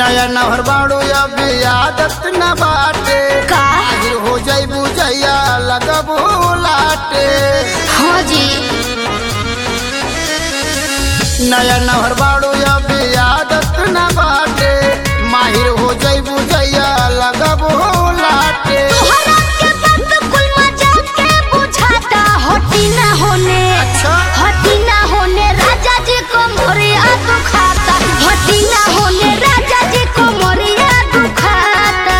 नया नहर बाड़ू अभी आदत न बाटे का आहिर हो जाई बुझैया लगबू लाटे हाँ जी नया नहर बाड़ू अभी आदत न बाटे माहिर हो जाई बुझैया लगबू लाटे तोहरा के बात कुल मजा के बुझाता हटी ना होने अच्छा हटी ना होने राजा जी को मोरिया दुखाता हटी ना होने राजा जी को मोरिया दुखाता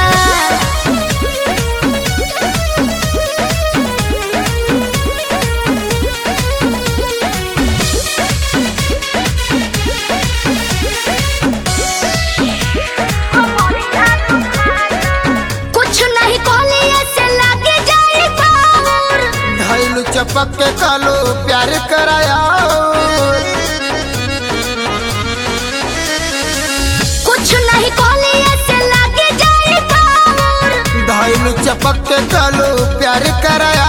कुछ नहीं कोलिए से लागे जाए पावर धैलू चपक के कालो प्यार कराया कुछ नहीं कोलिए से लागे जाए पावर धैलू चपक के कालो प्यार कराया